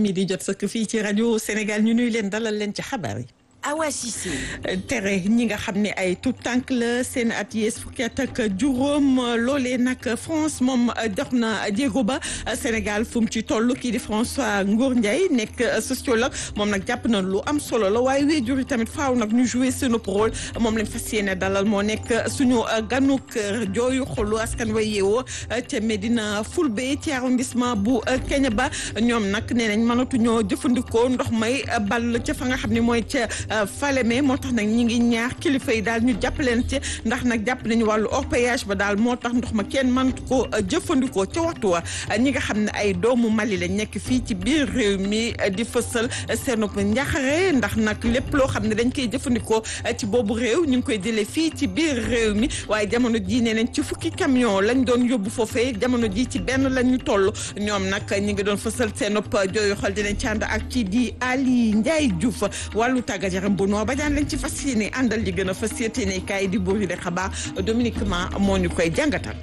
mi di jot sëkk fii ci rajo Sénégal ñu nuy leen dalal leen ci xabaar yi. Awa Cissé. tere ñi nga xam ne ay tout tànk la seen at yees fukki at ak juróom loolee nag France moom dox na jéego ba Sénégal fu mu ci toll kii di François Ngoor Ndiaye nekk sociologue moom nag jàpp na lu am solo la waaye waajur yi tamit faaw nag ñu jouer seen rôle moom lañ fas yéene dalal moo nekk suñu ganu kër jooyu xolu askan way yeewoo ca Médina Fulbe ci arrondissement bu Kéniéba ñoom nag nee nañ mënatuñoo jëfandikoo ndox may ball ca fa nga xam ne mooy ca. Falémé moo tax nag ñi ngi ñaax kilifa yi daal ñu jàppaleen ci ndax nag jàpp nañu wàllu orpaillage ba daal moo tax ndox ma kenn mënatu ko jëfandikoo ca waxtu wa ñi nga xam ne ay doomu Mali lañ nekk fii ci biir réew mi di fësal seen njaxare ndax nag lépp loo xam ne dañ koy jëfandikoo ci boobu réew ñu ngi koy jëlee fii ci biir réew mi waaye jamono jii nee nañ ci fukki camion lañ doon yóbbu foofee jamono jii ci benn lañ ñu toll ñoom nag ñi ngi doon fësal seen jooyu xol dinañ ci ànd ak kii di Ali Ndiaye Diouf wàllu tàggat yaram bu noo ba daan lañ ci fas yéene àndal li gën a fas yéene kaay di buur yi de xabaar Dominique Ma moo ñu koy jàngatal.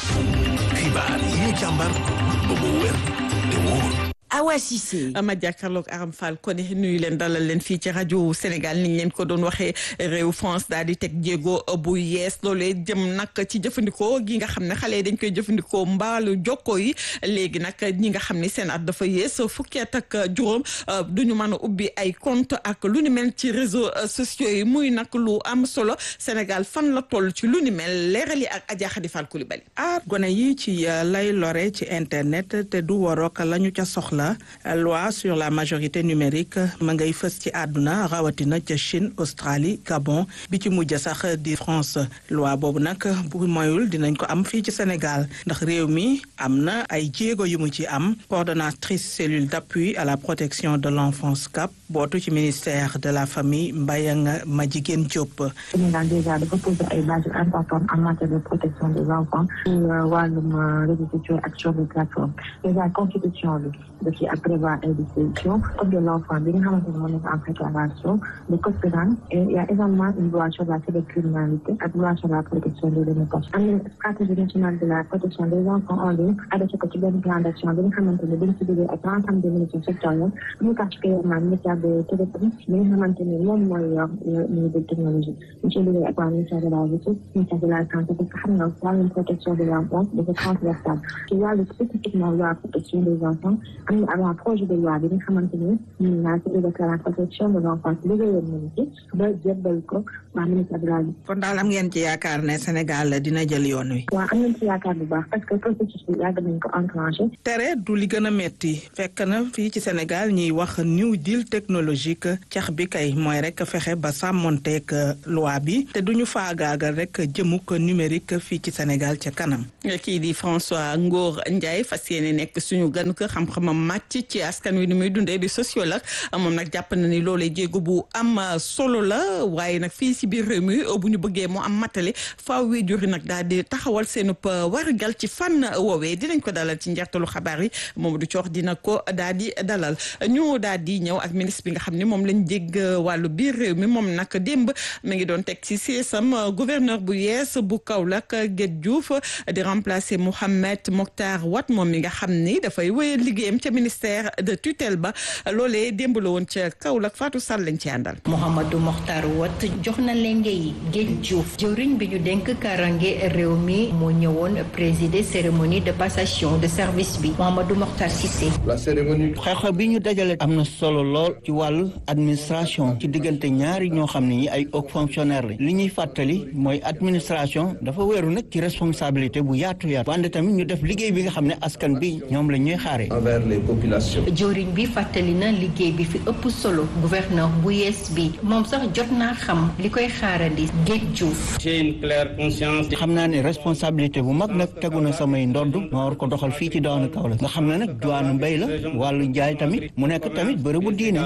xibaar yi ñu càmbar ba mu wér te wóor. Awa Cissé. ma jàkkaarloog Aram Fall kon nuyu leen dalal leen fii ci rajo Sénégal ni ñu leen ko doon waxee réew France daal di teg jéego bu yees loolee jëm nag ci jëfandikoo gi nga xam ne xale yi dañ koy jëfandikoo mbaalu jokko yi léegi nag ñi nga xam ne seen at dafa yees fukki at ak juróom duñu mën a ubbi ay compte ak lu ni mel ci réseaux sociaux yi muy nag lu am solo Sénégal fan la toll ci lu ni mel leeral yi ak Adja Khady Fall Coulibaly. aar gone yi ci lay lore ci internet te du warook la ñu ca soxla. loi sur la majorité numérique ma ngay fës ci àdduna rawatina ca Chine Australie Gabon bi ci mujj sax di France loi boobu nag bu moyul dinañ ko am fii ci Sénégal ndax réew mi am na ay jéego yu mu ci am coordonnatrice cellule d'appui à la protection de l'enfance CAP bootu ci ministère de la famille Mbayang Madjiguène Diop. Sénégal déjà dafa poser ay bases importantes en matière de protection des enfants ci wàllum réseaux sociaux ak sur les plateformes déjà constitution bi da ci ak prévoir ay dispositions code de l'enfant bi nga xamante ne moo nekk en préparation le code pénal et il y a également une loi sur la cybercriminalité ak loi sur la protection des données personnelles am na stratégie nationale de la protection des enfants en ligne adopté ko ci benn plan d'action bi nga xamante ne dañ ci liggéey ak l'ensemble des ministères sectoriels plus particulièrement ministère de télécom bi nga xamante ne moom mooy yor ministère de technologie ñu ci liggéey ak waa ministère de la justice ministère de la santé parce que xam nga wàllum protection de l'enfance dafa transversal ci wàllu spécifiquement loi protection des enfants am na avant projet de loi bi nga xamante ni ñun naa ci de la protection de l'enfance liggéeyoon nañu ci ba jébbal ko waa ministère de la justice. kon daal am ngeen ci yaakaar ne Sénégal dina jël yoon wi. waaw am nañ ci yaakaar bu baax parce que processus bi yàgg nañ ko enclenché. tere du li gën a metti fekk na fii ci Sénégal ñuy wax new deal technologique cax bi kay mooy rek fexe ba sàmmonteeg loi bi te duñu faagaagal rek jëmuk numérique fii ci Sénégal ca kanam. kii di François Ngor Ndiaye fas yéene nekk suñu gan ko xam-xamam màcc ci askan wi ni muy dundee di sociologue moom nag jàpp na ni loolee jéego bu am solo la waaye nag fii si biir réew mi bu ñu bëggee mu am matale faaw waajur yi nag daal di taxawal seen wargal ci fànn woowee dinañ ko dalal ci njeextalu xabaar yi Mamadou Thior dina ko daal di dalal ñu daal di ñëw ak ministre bi nga xam ne moom lañ dégg wàllu biir réew mi moom nag démb mi ngi doon teg ci seesam gouverneur bu yees bu Kaolack Guèye Diouf di remplacer Mouhamed Mokhtar Wat moom mi nga xam ni dafay wéyal liggéeyam ca ministère de tutelle ba loolee démb la woon ca Kaolack Fatou Sall lañ ci àndal. Mouhamadou Mokhtar Wat jox na lenge yi Guèye Diouf jëwriñ bi ñu dénk karange réew mi moo ñëwoon présider cérémonie de passation de service bi Mouhamadou Mokhtar Cissé. la cérémonie. xew-xew bi ñu dajale am na solo lool ci wàllu administration ci diggante ñaari ñoo xam ne ñi ay haut fonctionnaire la li ñuy fàttali mooy administration dafa wéeru nag ci responsabilité bu yaatu yaatu wante tamit ñu def liggéey bi nga xam ne askan bi ñoom la ñuy xaare envers les populations. jëwriñ bi fàttali na liggéey bi fi ëpp solo gouverneur bu yees bi moom sax jot naa xam li koy xaarandi Guèye Diouf. j'ai une claire conscience. xam naa ne responsabilité bu mag nag tegu na samay ndodd ma war ko doxal fii ci daanu Kaolack nga xam ne nag diwaanu mbéy la wàllu njaay tamit mu nekk tamit bërëbu diine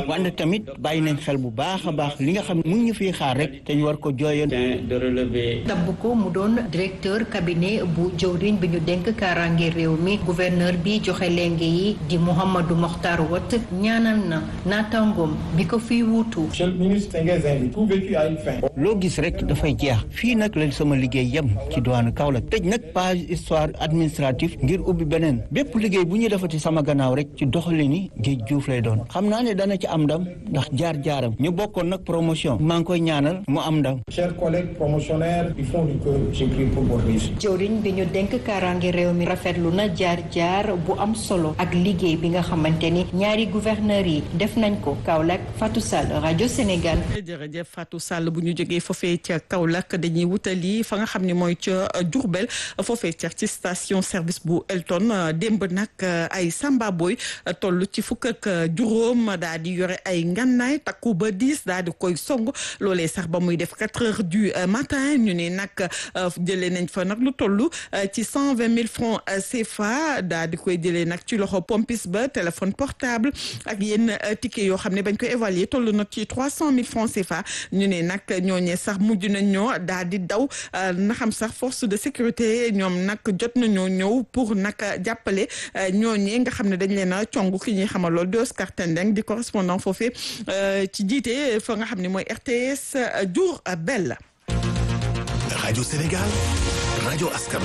wante tamit bàyyi nañ xel bu baax a baax li nga xam ne mu ngi ñu fiy xaar rek te ñu war ko jooyoon de relever tabb ko mu doon directeur cabinet bu jëwriñ bi ñu dénk kaaraange réew mi gouverneur bi joxe lenge yi di Mouhamadou Mokhtar Wat ñaanal na naataangoom bi ko fiy wuutu monsieur le ministre Tenguez Indi tout vécu a une fin loo gis rek dafay jeex fii nag la sama liggéey yem ci diwaanu Kaolack tëj nag page histoire administrative ngir ubbi beneen bépp liggéey bu ñu defati sama gannaaw rek ci doxali ni Géej Juuf lay doon xam naa ne dana ci am ndam ndax jaar-jaaram ñu bokkoon nag promotion maa ngi koy ñaanal mu am ndam chers collègues promotionnaires du fond du cœur j'écris pour votre réussite jëwriñ bi ñu dénk kaaraange réew mi rafetlu na jaar-jaar bu am solo ak liggéey bi nga xamante ni ñaari gouverneur yi def nañ ko Kaolack Fatou Sall rajo Sénégal jërëjëf Fatou Sall bu ñu jógee foofee ca Kaolack dañuy wutali fa nga xam ne mooy ca Diourbel foofee ca ci station service bu Elton démb nag ay Samba Boy toll ci fukk ak juróom daal di yore ay ngannaay takku ba diis daal di koy song loolee sax ba muy def quatre heures du matin ñu ne nag jëlee nañ fa nag lu toll ci cent vingt mille francs CFA daal di koy jëlee nag ci loxo pompis ba téléphone portable ak yenn ticket yoo xam ne bañ koy évaluer toll nag ci trois cent mille francs CFA ñu ne nag ñooñee sax mujj nañ ñoo daal di daw na xam sax force de sécurité ñoom nag jot nañoo ñëw pour nag jàppale ñooñee nga xam ne dañ leen a cong ki ñuy xamal lool di Oscar Tendeng di correspondant foofee ci jiite fa nga xam ne mooy RTS Diourbel. Radio Sénégal rajo askan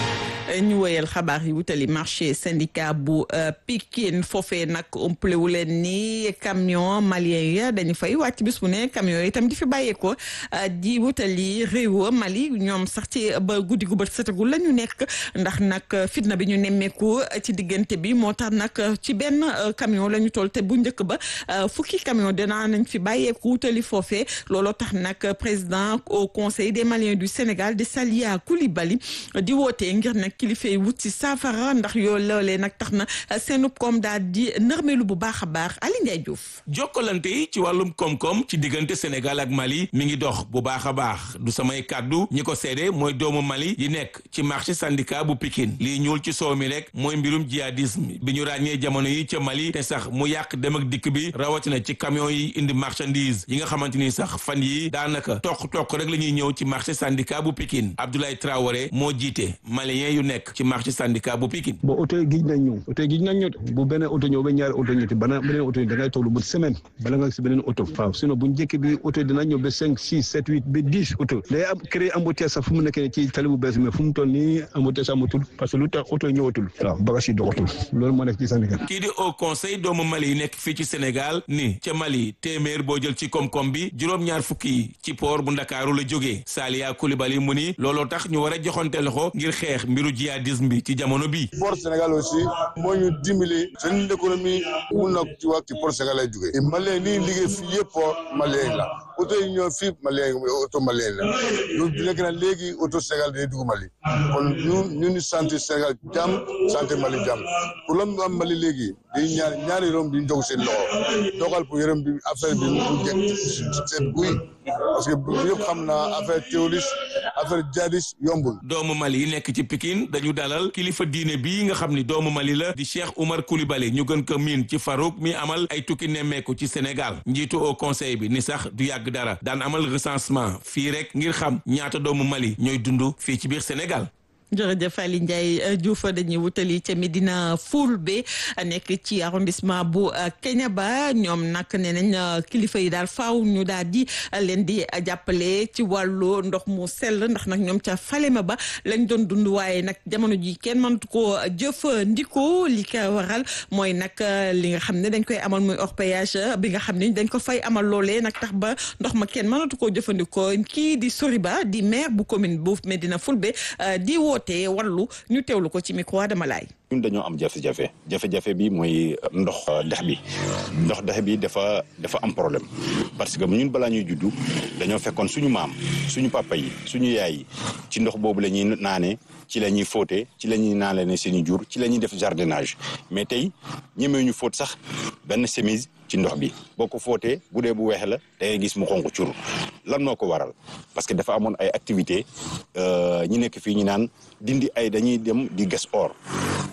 ñu woyal xabaar yi wutali marché syndicat bu Pikine foofee nag ëmplewu leen ni camion malien ya dañu fay wàcc bis bu ne camion yi itam di fi bàyyeekoo di wutali réew Mali ñoom sax ci ba guddi gu bët setagul la ñu nekk ndax nag fitna bi ñu nemmeeku ci diggante bi moo tax nag ci benn camion la ñu toll te bu njëkk ba fukki camion dinaa nañ fi bàyyeeku wutali foofee looloo tax nag président au conseil des Maliens du Sénégal di Salia Coulibaly di wootee ngir nag kilifa yi wut ci saafara ndax yoo loolee nag tax na seenub koom daal di nërmeelu bu baax a baax Ali Ndiaye Diouf jokkalante yi ci wàllum koom-koom ci diggante Sénégal ak Mali mi ngi dox bu baax a baax du samay kàddu ñi ko seede mooy doomu Mali yi nekk ci marché syndicat bu Pikine lii ñuul ci soow mi rek mooy mbirum jihadisme bi ñu ràññee jamono yi ca Mali te sax mu yàq dem ak dikk bi rawatina ci camion yi indi marchandise yi nga xamante ni sax fan yi daanaka toq-toq rek la ñuy ñëw ci marché syndicat bu Pikine Abdoulaye Traoré moo jiite malien yu nekk ci marché syndicat bu Pikine bon oto yi gij nañ ñëw oto yi gij nañ ñëw bu beneen oto ñëw ba ñaari oto ñëw te bana beneen oto yi da ngay toll bu semaine bala nga si beneen oto waaw sinon bu njëkk bi oto yi dina ñëw ba cinq six sept huit ba dix oto day am créé embouteillage sax fu mu nekkee ci tali bu bees mais fu mu toll nii embouteillage amatul parce que lu tax oto yi ñëwatul waaw bagage yi doxatul loolu moo nekk ci Sénégal kii di au conseil doomu Mali yi nekk fii ci Sénégal ni ca Mali téeméer boo jël ci koom-koom bi juróom-ñaar fukki yi ci port bu Ndakaaru la jógee Salia Coulibaly mu ni looloo tax ñu war a joxante loxo ngir xeex mbiru jihadisme bi ci jamono bi port Sénégal aussi moo ñu dimbali seen économie mun na ci wax ci port Sénégal lay jógee et malien lii liggéey fii yëpp port malien la oto yi ñëw fii malien oto malien la ñu nekk na léegi oto Sénégal day dugg Mali kon ñu ñu ni santé Sénégal jàmm santé Mali jàmm pour la mu am Mali léegi di ñaar ñaari rom di jóg seen loxo dogal pour yërëm bi affaire bi mu jekk seen guy parce que ñëpp xam naa affaire terroriste affaire jihadiste yombul doomu Mali yi nekk ci Pikine dañu dalal kilifa diine bii nga xam ni doomu Mali la di Cheikh Oumar Coulibaly ñu gën ko miin ci Farouk mi amal ay tukki nemmeeku ci Sénégal njiitu au conseil bi ni sax du yàgg dara daan amal recensement fii rek ngir xam ñaata doomu Mali ñooy dund fii ci biir Sénégal jërëjëf Ali Ndiaye Diouf dañuy wutali ca Medina Fulbe nekk ci arrondissement bu Kéniéba ñoom nag nee nañ kilifa yi daal faaw ñu daal di leen di jàppale ci wàllu ndox mu sell ndax nag ñoom ca Falema ba lañ doon dund waaye nag jamono ji kenn mënatu koo jëfandikoo li ko waral mooy nag li nga xam ne dañ koy amal muy orpaillage bi nga xam ne dañ ko fay amal loolee nag tax ba ndox ma kenn mënatu koo jëfandikoo kii di Soriba di maire bu commune bu Medina Fulbe di woo te wallu ñu teewlu ko ci micro Adama Laye ñun dañoo am jafe-jafe jafe-jafe bi mooy ndox dex bi ndox dex bi dafa dafa am problème parce que ñun balaa ñuy juddu dañoo fekkoon suñu maam suñu papa yi suñu yaay yi ci ndox boobu la ñuy naane ci la ñuy fóote ci la ñuy naale ne seeni jur ci la ñuy def jardinage mais tey ñemee ñu fóot sax benn chemise ci ndox bi boo ko fóotee bu dee bu weex la da ngay gis mu xonq cur lan moo ko waral parce que dafa amoon ay activité ñi nekk fii ñu naan dindi ay dañuy dem di gas or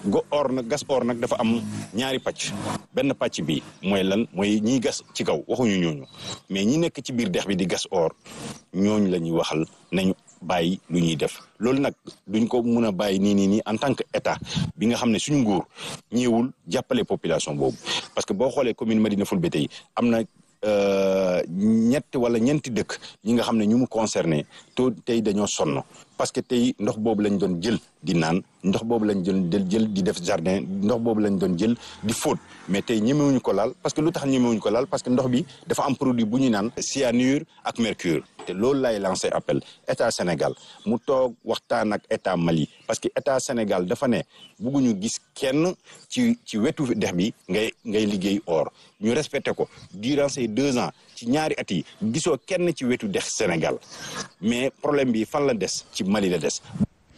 go or nag gas or nag dafa am ñaari pàcc benn pàcc bi mooy lan mooy ñiy gas ci kaw waxuñu ñooñu mais ñi nekk ci biir dex bi di gas or ñooñu la ñuy waxal nañu bàyyi lu ñuy def loolu nag duñ ko mun a bàyyi nii nii nii en tant que état bi nga xam ne suñu nguur ñëwul jàppale population boobu parce que boo xoolee commune Médina Fulbe tey am na ñett wala ñeenti dëkk yi nga xam ne ñu mu concerné to tey dañoo sonn parce que tey ndox boobu lañ doon jël di naan ndox boobu lañ doon jël di def jardin ndox boobu lañ doon jël di fóot mais tey ñemewuñu ko laal parce que lu tax ñemewuñu ko laal parce que ndox bi dafa am produit bu ñu naan cyanure ak mercure te loolu lay lancé appel état Sénégal mu toog waxtaan ak état Mali parce que état Sénégal dafa ne bugguñu gis kenn ci ci wetu dex bi ngay ngay liggéey or ñu respecté ko durant ces deux ans ci ñaari at yi gisoo kenn ci wetu dex Sénégal mais problème bi fan la des ci Mali la des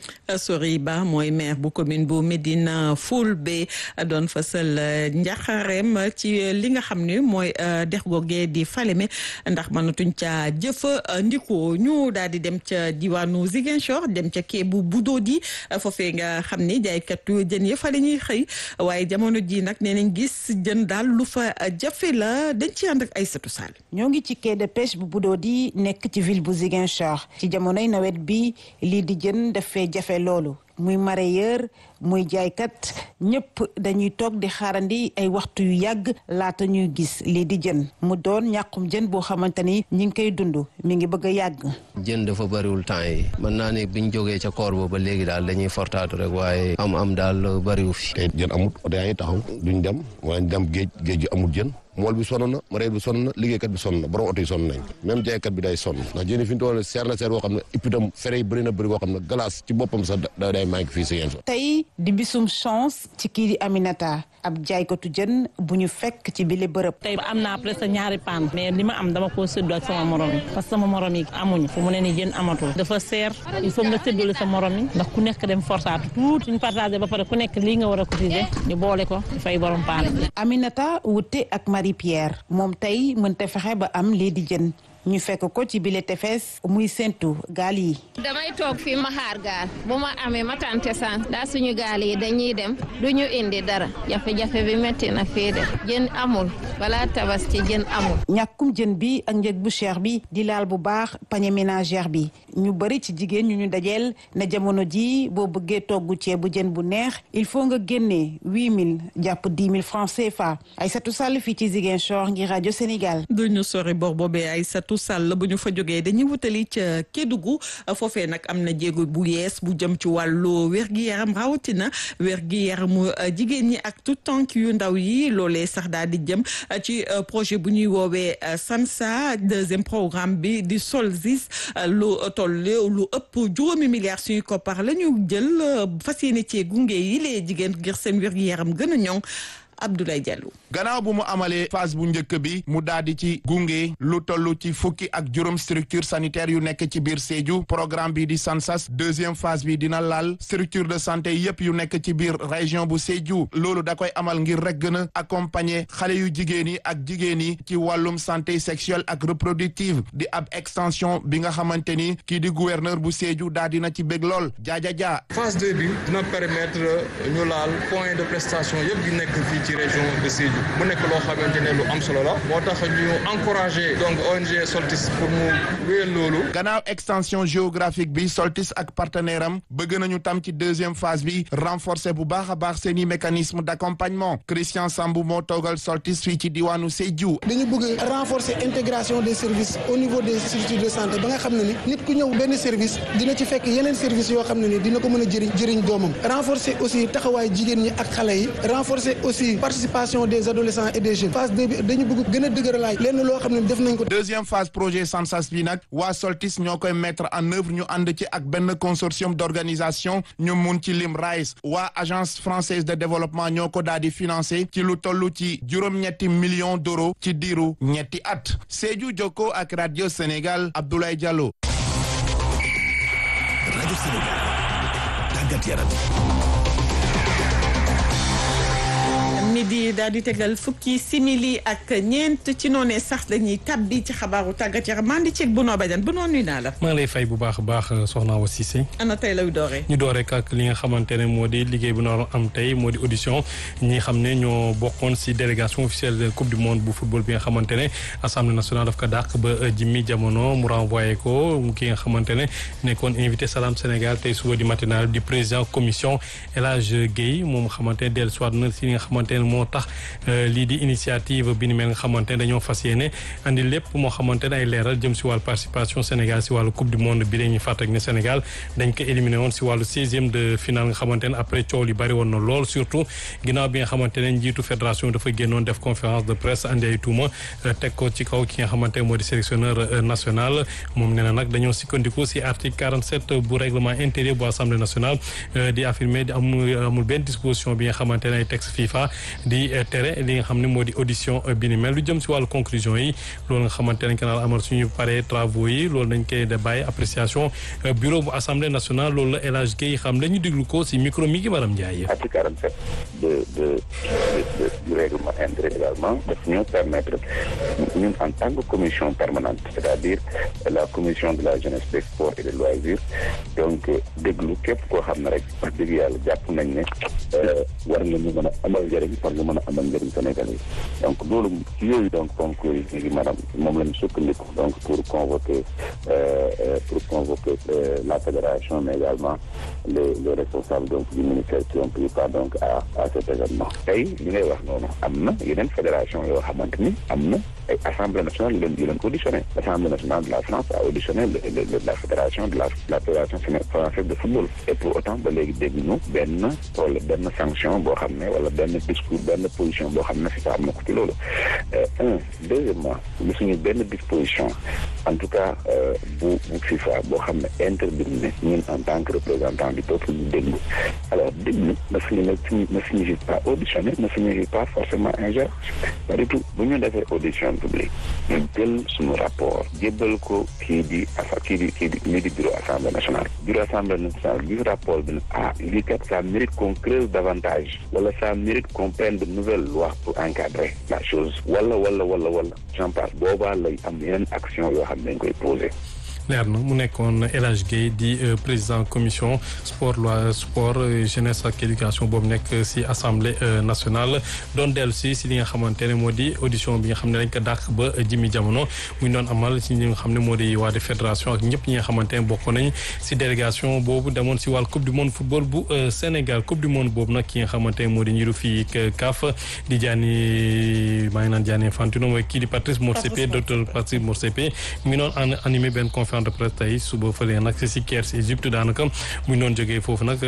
Sori Ba mooy maire bu commune bu Médina Fulbe doon fasal njaxareem ci li nga xam ne mooy dex googee di Falémé ndax mënatuñ ca jëfandikoo ñu daal di dem ca diwaanu Ziguinchor dem ca kee bu Budodi foofee nga xam ne jaaykatu jën ya fa la ñuy xëy waaye jamono ji nag nee nañ gis jën daal lu fa jafe la dañ ci ànd ak Aïssatou Sall. ñoo ngi ci quai de pêche bu Budodi nekk ci ville bu Ziguinchor ci jamonoy nawet bi lii di jën daf fee jafe loolu muy mareyeur muy jaaykat ñëpp dañuy toog di xaarandi ay waxtu yu yàgg laata ñuy gis lii di jën mu doon ñàkkum jën boo xamante ni ñi ngi koy dund mi ngi bëgg a yàgg. jën dafa bariwul temps yi mën naa ne biñ jógee ca koor boobu ba léegi daal dañuy fortaatu rek waaye am am daal bariwu fi. tey jën amut oto yaa ngi taxaw duñ dem waaye dem géej géej gi amul jën. mool bi sonn na mareyeur bi sonn na liggéeykat bi sonn na borom oto yi sonn nañ même jaaykat bi day sonn ndax jën yi fi ñu toll seer na seer boo xam ne ipitam fere yi bëri na bëri boo xam ne glace ci boppam sax da day manqué fii si yéen tey di bisum chance ci kii di Aminata ab jaaykatu jën bu ñu fekk ci bile bërëb. tey am naa presque ñaari paan mais li ma am dama koo séddoo ak sama morom yi parce que sama morom yi amuñu fu mu ne nii jën amatul dafa seer il faut nga séddale sa morom yi ndax ku nekk dem forsaatu tuuti suñu partagé ba pare ku nekk lii nga war a cotiser ñu boole ko fay borom paan Aminata wute ak Marie Pierre moom tey mënta fexe ba am lii di jën ñu fekk ko ci bile tefes muy séntu gaal yi. damay toog fii ma xaar gaal bu ma amee ma tante san daa suñu gaal yi dañuy dem du ñu indi dara jafe-jafe bi métti na fii de jën amul balaa tabaski jën amul. ñàkkum jën bi ak njëg bu cher bi di laal bu baax panier ménagère bi ñu bëri ci jigéen ñu ñu dajeel na jamono ji boo bëggee togg ceebu jën bu neex il faut nga génnee huit mille jàpp dix mille francs CFA Aïssatou Sall fii ci Ziguinchor ngir rajo Sénégal. duñu sori bor boobee Aïssatou Sall bu ñu fa jógee dañuy wutali ca Kédougou foofee nag am na jéego bu yees bu jëm ci wàllu wér-gi-yaram rawatina wér-gi-yaramu jigéen ñi ak tout tànk yu ndaw yi loolee sax daal di jëm ci projet bu ñuy woowee SAMSA deuxième programme bi di Solzis lu toll lu ëpp juróomi milliards suñu koppar la ñu jël fas yéene cee gunge yi lee jigéen ngir seen wér-gi-yaram gën a ñoŋ Abdoulaye Diallo. gannaaw bu mu amalee phase bu njëkk bi mu daal di ci gunge lu toll ci fukki ak juróom structure sanitaire yu nekk ci biir Sédhiou programme bi di SANSAS deuxième phase bi dina laal structure de santé yépp yu nekk ci biir région bu Sédhiou loolu da koy amal ngir rek gën a accompagner xale yu jigéen yi ak jigéen yi ci wàllum santé sexuelle ak reproductive di ab extension bi nga xamante ni kii di gouverneur bu Sédhiou daal dina ci bég lool jaaja jaa. phase deux bi dina permettre ñu laal point de prestation yépp yu nekk fii ci région de Sédhiou mu nekk loo xamante ne lu am solo la moo tax ñu encouragé donc ONG Soltis pour mu wéyal loolu. gannaaw extension géographique bi Soltis ak partenaire am bëgg nañu tam ci deuxième phase bi renforcer bu baax a baax seeni mécanisme d' accompagnement Christian Sambou moo toogal Soltis fii ci diwaanu Sédhiou. dañu bëgg renforcer intégration des services au niveau des structures de santé ba nga xam ne ni nit ku ñëw benn service dina ci fekk yeneen service yoo xam ne ni dina ko mën a jëriñ jëriñ doomam renforcer aussi taxawaay jigéen ñi ak xale yi renforcer aussi participation des adolescents et des jeunes phase deux bi dañu bëgg gën a dëgëralaay lenn loo xam ne def nañ ko. deuxième phase projet SANSAS bi nag waa Soltis ñoo koy mettre en œuvre ñu ànd ci ak benn consortium d' organisation ñu mun ci lim RICE waa agence française de développement ñoo ko daal di financé ci lu toll ci juróom-ñetti millions d' euros ci diiru ñetti at Sédhiou Jokko ak radio Sénégal Abdoulaye Diallo. rajo Sénégal tàggat yaram. midi daal di tegal fukki simili ak ñeent ci noonee sax dañuy tabbi ci xabaaru tàggat yaram maa ngi ceeg bu noo bajan bu noo nuyu naa la. maa ngi lay fay bu baax a baax soxna Awa Cissé. ana tey lay dooree. ñu door rek ak li nga xamante ne moo di liggéey bu naroon am tey moo di audition ñi xam ne ñoo bokkoon si délégation officielle de coupe du monde bu football bi nga xamante ne assemblée nationale daf ko dàq ba jimmi jamono mu renvoyé ko ki nga xamante ne nekkoon invité Salam Sénégal tey suba di matinal di président commission El Hadj Guèye moom xamante ne dellu soit na si li nga xamante ne moo tax lii di initiative bi ni mel nga xamante ne dañoo fas yéene andi lépp moo xamante ne ay leeral jëm si wàllu participation Sénégal si wàllu coupe du monde bi dañuy fàttali ne Sénégal dañ ko éliminé woon si wàllu seizième de finale nga xamante ne après coow li bari woon na lool surtout ginnaaw bi nga xamante ne njiitu fédération dafa génnoon def conférence de presse andi ay tuuma teg ko ci kaw ki nga xamante ne moo di sélectionneur national moom nee na nag dañoo sukkandiku si article 47 bu règlement intérieur bu assemblée nationale di affirmer di amul amul benn disposition bi nga xamante ne ay texte FIFA di tere li nga xam ne moo di audition bi ni mel lu jëm si wàllu conclusion yi loolu nga xamante ne kanaan amal suñu paree travaux yi loolu dañ koy de bàyyi appréciation bureau bu assemblée nationale loolu la El Hadj Guèye xam la ñu déglu ko si micro mi ngi Maram Ndiaye. article 47 de de du règlement intérieur également daf ñu permettre ñun en tant que commission permanente c'est-à-dire la commission de la jeunesse des sports et des loisirs donc déglu képp koo xam ne rek wax dëgg yàlla jàpp nañ ne war nga ñu mën a amal njëriñ war nga mën a amal njëriñ Sénégal yi donc loolu ci yooyu donc concours yi léegi maanaam moom la ñu sukkandiku donc pour convoquer pour convoquer la fédération mais également les les responsables donc du ministère qui ont pris part donc à à cet événement tey li ngay wax noonu am na yeneen fédération yoo xamante ni am na ay assemblée nationale yu leen yu leen auditionné l'assemblée nationale de la France a auditionné la fédération de la la fédération française de football et pour autant ba léegi dégg ñu benn wala benn sanction boo xam ne wala benn discours benn position boo xam ne FIFA am na ko ci loolu un deuxièmement lu suñu benn disposition en tout cas bu bu FIFA boo xam ne interdit ne ñun en tant que représentant du peuple ñu déglu alors déglu ne signifie ne signifie pas auditionner ne signifie pas forcément ingérer pas du tout bu ñu defee audition publique ñu jël suñu rapport jébbal ko kii di asa kii di kii di lii di bureau assemblée nationale bureau assemblée nationale gis rapport bi ne ah lii kat ça mérite qu'on creuse davantage wala ça mérite qu'on prenne de nouvelles lois pour encadrer la chose wala wala wala wala j'en passe boobaa lay am yeneen action yoo xam ne dañ koy poser leer na mu nekkoon El Hadj Guèye di président commission sport loi sport jeunesse ak éducation boobu nekk si assemblée nationale doon dellu si si li nga xamante ne moo di audition bi nga xam ne dañ ko dàq ba jimi jamono mu doon amal si li nga xam ne moo di waa de fédération ak ñëpp ñi nga xamante ne bokk nañ si délégation boobu demoon si wàllu coupe du monde football bu Sénégal coupe du monde boobu nag ki nga xamante ne moo di ñiru fii CAF di Gianni maa ngi naan Gianni Infantino mooy kii di Patrice Motsepe docteur Patrice Motsepe mu ngi doon animé benn conférence de presse tey suba fële nag si Caire si Égypte daanaka mu ngi doon jógee foofu nag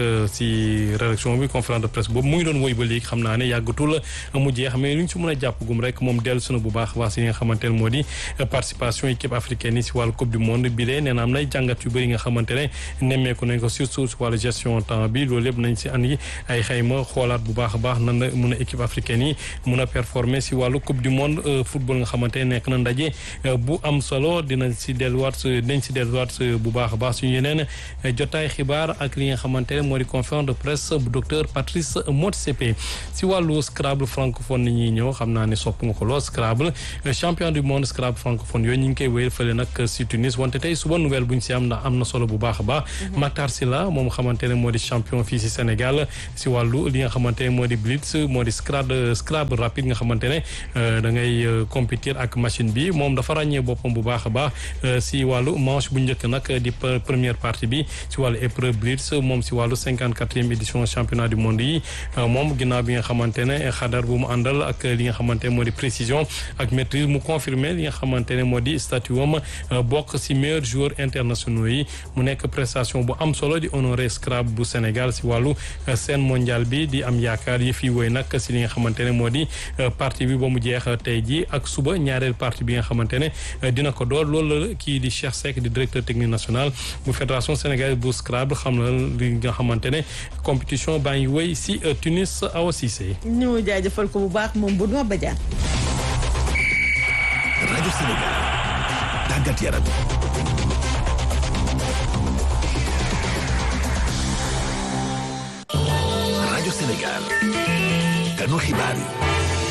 si rédaction bi conférence de presse boobu mu ngi doon woy ba léegi xam naa ne yàggatul mu jeex mais lu ñu si mën a jàpp gum rek moom dellu suna bu baax waa si nga xamante ne moo di participation équipe africaine yi si wàllu coupe du monde bi lee nee na am nay jàngat yu bëri nga xamante ne nemmeeku nañ ko surtout si wàllu gestion temps bi loolu yëpp nañ si andi ay xayma xoolaat bu baax a baax nan la mun a équipe africaine yi mun a performer si wàllu coupe du monde football nga xamante ne nekk na ndaje bu am solo dina si delluwaat dañ si delluwaat bu baax a baax suñu yeneen jotaay xibaar ak li nga xamante ne moo di conférence de presse bu docteur Patrice Motsepe si wàllu Scrabble francophone ni ñuy ñëw xam naa ne sopp nga ko lool Scrabble champion du monde Scrabble francophone yooyu ñu ngi koy wéyal fële nag si Tunis wante tey suba nouvelle bu ñu si am ndax am na solo bu baax a baax Matar Sylla moom xamante ne moo di champion fii si Sénégal si wàllu li nga xamante ne moo di blitz moo di Scrabble Scrabble rapide nga xamante ne da ngay compétir ak machine bi moom dafa ràññee boppam bu baax a baax si wàllu manche bu njëkk nag di première partie bi si wàllu épreuve blitz moom si wàllu cinquante quatrième édition championnat du monde yi moom ginnaaw bi nga xamante ne xadar bu mu àndal ak li nga xamante ne moo di précision ak maîtrise mu confirmer li nga xamante ne moo di statut am bokk si meilleurs joueurs internationaux yi mu nekk prestation bu am solo di honoré Scrabble bu Sénégal si wàllu scène mondiale bi di am yaakaar yi fii woy nag si li nga xamante ne moo di partie bi ba mu jeex tey ji ak suba ñaareel partie bi nga xamante ne dina ko door loolu la kii di Cheikh Seck di directeur technique national bu fédération sénégalaise bu Scrabble xam na li nga xamante ne compétition baa ngi wéy si Tunis Awa Cissé. ñu jaajëfal ko bu baax moom bu noo bajaan. rajo Sénégal tàggat yaram. rajo Sénégal kanu xibaar yi.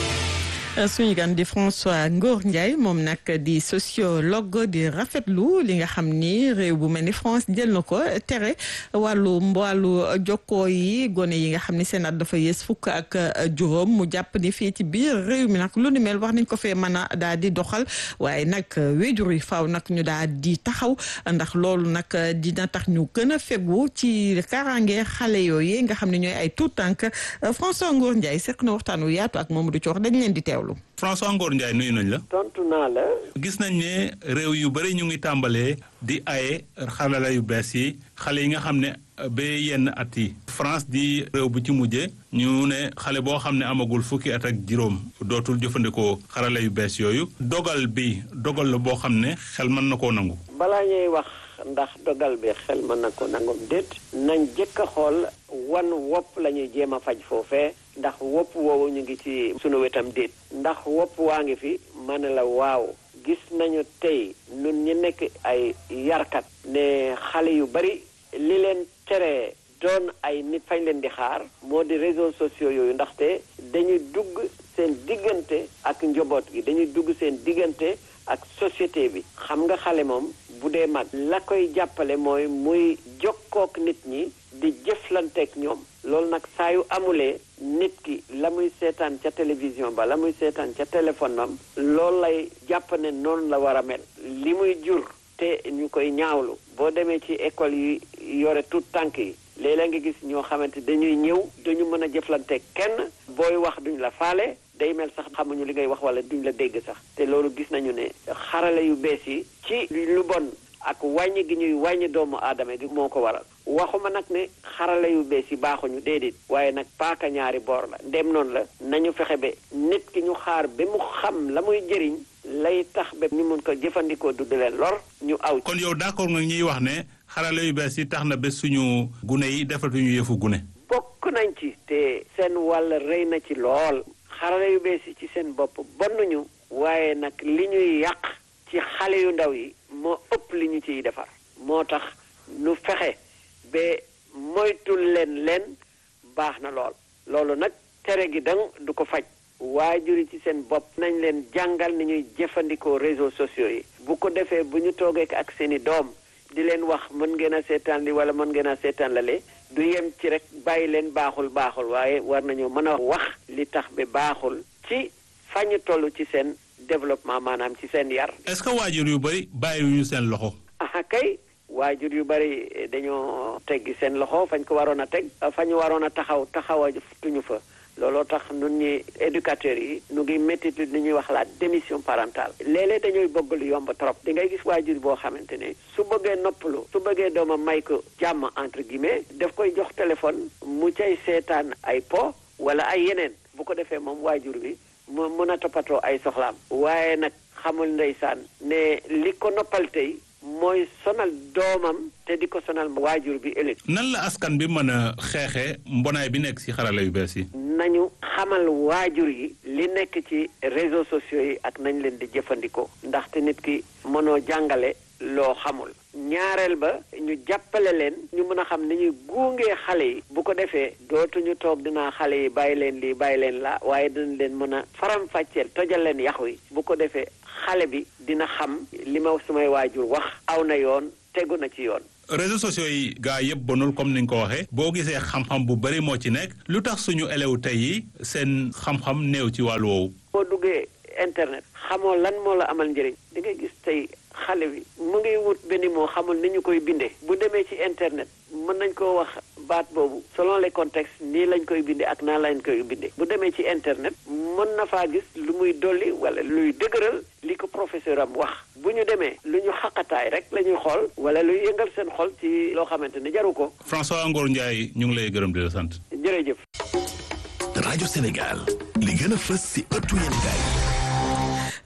suñu gan di François Ngor Ndiaye moom nag di sociologue di rafetlu li nga xam ni réew bu mel ni France jël na ko tere wàllu wàllu jokkoo yi gone yi nga xam ni seen at dafa yées fukk ak juróom mu jàpp ni fii ci biir réew mi nag lu ni mel wax nañ ko fee mën a daal di doxal waaye nag wéjur yi faaw nag ñu daal di taxaw ndax loolu nag dina tax ñu gën a fegu ci kaaraange xale yooyu nga xam ne ñooy ay tout tànk François Ngor Ndiaye seq na waxtaan wu yaatu ak Mamadou Thior dañ leen di teewlu. François Ngor Ndiaye nuyu nañ la. tontu naa la. gis nañ ne réew yu bëri ñu ngi tàmbalee di aye xarala yu bees yi xale yi nga xam ne ba yenn at yi. France di réew bu ci mujjee ñu ne xale boo xam ne amagul fukki at ak juróom dootul jëfandikoo xarala yu bees yooyu. dogal bi dogal la boo xam ne xel mën na koo nangu. balaa ñuy wax ndax dogal bi xel mën na ko nangum déet. nañ jëkk a xool wan wopp la ñuy jéem a faj foofee. ndax wopp woowu ñu ngi ci sunu wetam déet ndax wopp waa ngi fi ma ne la waaw gis nañu tey nun ñi nekk ay yarkat ne xale yu bari li leen tere doon ay nit fañ leen di xaar moo di réseaux sociaux yooyu ndaxte dañuy dugg seen diggante ak njaboot gi dañuy dugg seen diggante ak société bi xam nga xale moom bu dee mag la koy jàppale mooy muy jokkook nit ñi di jëflanteek ñoom loolu nag saa yu amulee nit ki la muy seetaan ca télévision ba la muy seetaan ca téléphone am loolu lay jàpp ne noonu la war a mel li muy jur te ñu koy ñaawlu boo demee ci école yi yore tout tànk yi léeg-léeg nga gis ñoo xamante dañuy ñëw dañu mën a jëflanteek kenn booy wax duñ la faale day mel sax xamuñu li ngay wax wala duñ la dégg sax te loolu gis nañu ne xarale yu bees yi ci lu bon ak wàññi gi ñuy wàññi doomu aadama gi moo ko waral waxuma nag ne xarale yu bees yi baaxuñu déedéet waaye nag paaka ñaari boor la ndem noonu la nañu fexe ba nit ki ñu xaar ba mu xam la muy jëriñ lay tax ba ñu mun ko jëfandikoo du di leen lor ñu aw kon yow d'accord nga ñuy wax ne xarale yu bees yi tax na ba suñu gune yi defatuñu yëfu gune bokk nañ ci te seen wàll rëy na ci lool xarale yu bees yi ci seen bopp bonnuñu waaye nag li ñuy yàq ci xale yu ndaw yi moo ëpp li ñu ciy defar moo tax nu fexe ba moytul leen leen baax na lool loolu nag tere gi dang du ko faj waajur yi ci seen bopp nañ leen jàngal ni ñuy jëfandikoo réseaux sociaux yi bu ko defee bu ñu toogee ak seeni doom di leen wax mën ngeen a seetaan li wala mën ngeen a seetaan lale du yem ci rek bàyyi leen baaxul baaxul waaye war nañoo mën a wax li tax ba baaxul ci fañu toll ci seen développement maanaam ci seen yar. est-ce que waajur yu bari bàyyiwuñu seen loxo. ah kay waajur yu bari dañoo teggi seen loxo fañ ko waroon a teg fañu waroon a taxaw taxawatuñu fa. looloo tax nun ñi éducateurs yi nu ngi métti li ñuy wax la démission parentale léeg-léeg dañooy bëgg lu yomb trop di ngay gis waajur boo xamante ne su bëggee noppalu su bëggee doomam may ko jàmm entre guillemets daf koy jox téléphone mu cay seetaan ay po wala ay yeneen bu ko defee moom waajur bi mu mën a toppatoo ay soxlaam waaye nag xamul ndeysaan ne li ko noppal tey mooy sonal doomam te di ko sonal waajur bi ëllëg. nan la askan bi mën a xeexee mbonaay bi nekk ci xarala yu bees yi. nañu xamal waajur yi li nekk ci réseaux sociaux yi ak nañ leen di jëfandikoo ndaxte nit ki mënoo jàngale loo xamul ñaareel ba ñu jàppale leen ñu mën a xam ni ñuy guungee xale yi bu ko defee dootuñu toog dinaa xale yi bàyyi leen lii bàyyi leen la waaye dinañ leen mën a faram-fàcceel tojal leen yax wi bu ko defee xale bi dina xam li ma sumay waajur wax aw na yoon tegu na ci yoon réseaux sociaux yi gaa yëpp bonul comme ni nga ko waxee boo gisee xam-xam bu bari moo ci nekk lu tax suñu élèves tey yi seen xam-xam néew ci wàllu woowu. boo duggee internet xamoo lan moo la amal njëriñ di nga gis tey xale bi mu ngi wut benn moo xamul ni ñu koy bindee bu demee ci internet mën nañ koo wax baat boobu selon les contextes nii lañ koy bindee ak naa lañ koy bindee bu demee ci internet mën na faa gis lu muy dolli wala luy dëgëral li ko professeur am wax bu ñu demee lu ñu xaqataay rek la ñuy xool wala luy yëngal seen xol ci loo xamante ne jaru ko. François Ngor Ndiaye ñu ngi lay gërëm di la sant. jërëjëf. rajo Sénégal li gën a fës si ëttu yéenekaay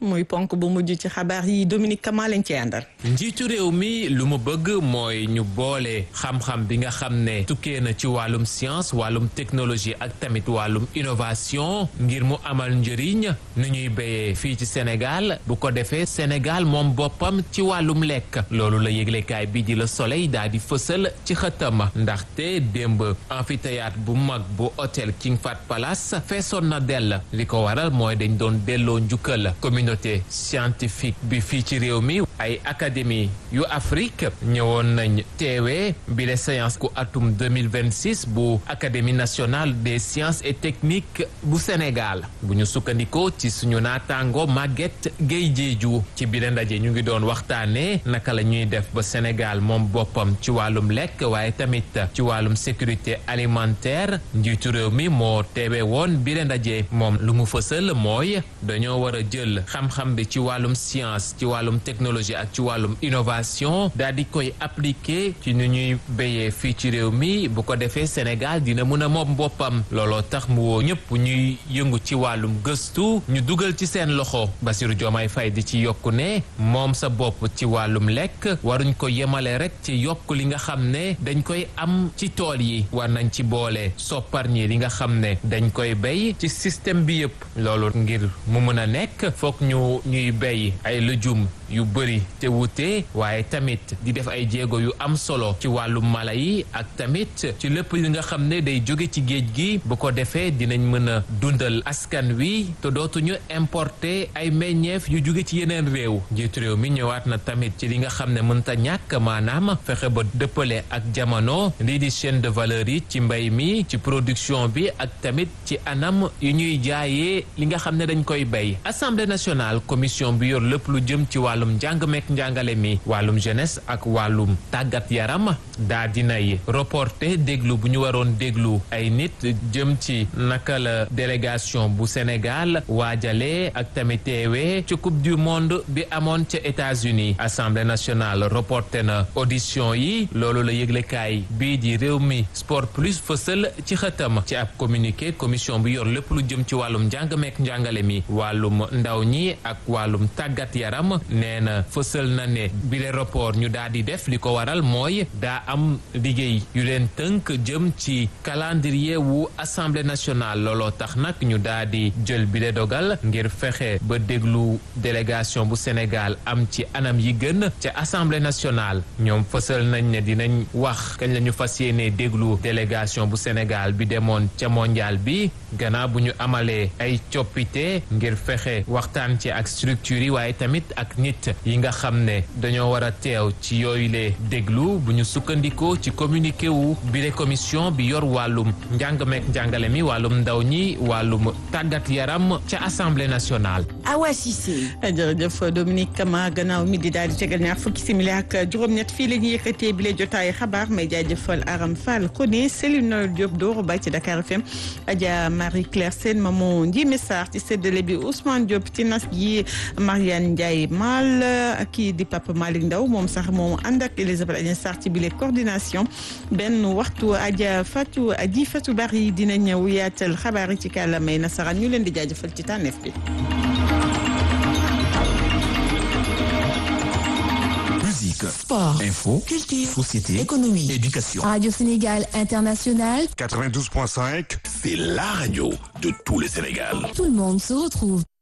muy ponk bu mujj ci xabaar yi Dominique Kama lañ ci àndal. njiitu réew mi lu mu bëgg mooy ñu boole xam-xam bi nga xam ne tukkee na ci wàllum science wàllum technologie ak tamit wàllum innovation ngir mu amal njëriñ nu ñuy béyee fii ci Sénégal bu ko defee Sénégal moom boppam ci wàllum lekk loolu la yëglekaay bi di la Soleil daal di fësal ci xëtama ndaxte démb amphithéâtre bu mag bu hôtel King Fahd Palace feesoon na dell li ko waral mooy dañ doon delloo njukkal communauté scientifique bi fii ci réew mi ay académie yu Afrique ñëwoon nañ teewee bi les séances ku atum 2026 bu académie nationale des sciences et techniques bu Sénégal bu ñu sukkandikoo ci suñu naataango Maguette Gueye Diédhiou ci biir ndaje ñu ngi doon waxtaanee naka la ñuy def ba Sénégal moom boppam ci wàllum lekk waaye tamit ci wàllum sécurité alimentaire njiitu réew mi moo teewe woon biir ndaje moom lu mu fësal mooy dañoo war a jël xam-xam bi ci wàllum science ci wàllum technologie ak ci wàllum innovation daal di koy appliquer ci nu ñuy béyee fii ci réew mi bu ko defee Sénégal dina mën a moom boppam looloo tax mu woo ñëpp ñuy yëngu ci wàllum gëstu ñu dugal ci seen loxo Bassirou Diomaye Faye di ci yokku ne moom sa bopp ci wàllum lekk waruñ ko yemale rek ci yokk li nga xam ne dañ koy am ci tool yi war nañ ci boole sopparñi li nga xam ne dañ koy béy ci système bi yëpp loolu ngir mu mën a nekk foog ñu ñuy béy ay lëjum yu bëri te wute waaye tamit di def ay jéego yu am solo ci wàllum mala yi ak tamit ci lépp li nga xam ne day jóge ci géej gi bu ko defee dinañ mën a dundal askan wi te dootuñu importer ay meññeef yu jóge ci yeneen réew njiitu réew mi ñëwaat na tamit ci li nga xam ne mënta ñàkk maanaam fexe ba dëppale ak jamono lii di chaîne de valeur yi ci mbay mi ci production bi ak tamit ci anam yu ñuy jaayee li nga xam ne dañ koy bay assemblée nationale commission bi yor lépp lu jëm ci wàllum njàng meek njàngale mi wàllum jeunesse ak wàllum tàggat yaram daa dinay reporté déglu bu ñu waroon déglu ay nit jëm ci naka la délégation bu Sénégal waajalee ak tamit teewee ci coupe du monde bi amoon ca États-Unis assemblée nationale reporté na audition yi loolu la yëglekaay bii di réew mi sport plus fësal ci xëtam ci ab communiqué commission bi yor lépp lu jëm ci wàllum njàng meek njàngale mi wàllum ndaw ñi ak wàllum tàggat yaram nee na fësal na ne bile rapport ñu daal di def li ko waral mooy daa am liggéey yu leen tënk jëm ci calendrier wu assemblée nationale looloo tax nag ñu daal di jël bile dogal ngir fexe ba déglu délégation bu Sénégal am ci anam yi gën ca assemblée nationale ñoom fësal nañ ne dinañ wax kañ la ñu fas yéenee déglu délégation bu Sénégal bi demoon ca mondial bi gannaaw bu ñu amalee ay coppite ngir fexe waxtaan ci ak structure yi waaye tamit ak nit yi nga xam ne dañoo war a teew ci yooyu le déglu bu ñu sukkandikoo ci communiqué wu bile commission bi yor wàllum njàng meek njàngale mi wàllum ndaw ñi wàllum tàggat yaram ca assemblée nationale. Awa Cissé. jërëjëf Dominique Kama gannaaw mi di daal di tegal ñaar fukki simili ak juróom-ñett fii la ñuy yëkkatee bile jotaay xabaar may jaajëfal Aram Fall Koné Céline Noël Diop Doro Ba ci Dakar FM Adja Marie Claire Sène Maman Ndiémé Sarr ci séddale bi Ousmane Diop ci nas gi Mariane Ndiaye Mal kii di Papa Malick Ndaw moom sax moom ànd ak Elisabeth Agnès Sarr ci bile coordination benn waxtu Adja Fatou Adji Fatou Bari dina ñëw yaatal xabaar yi ci kàllaamay nasaraan ñu leen di jaajëfal ci tànneef bi. Musique, sport, info, culture, société, économie, éducation. Radio Sénégal International, 92.5, c'est la radio de tout le Sénégal. tout le monde se retrouve.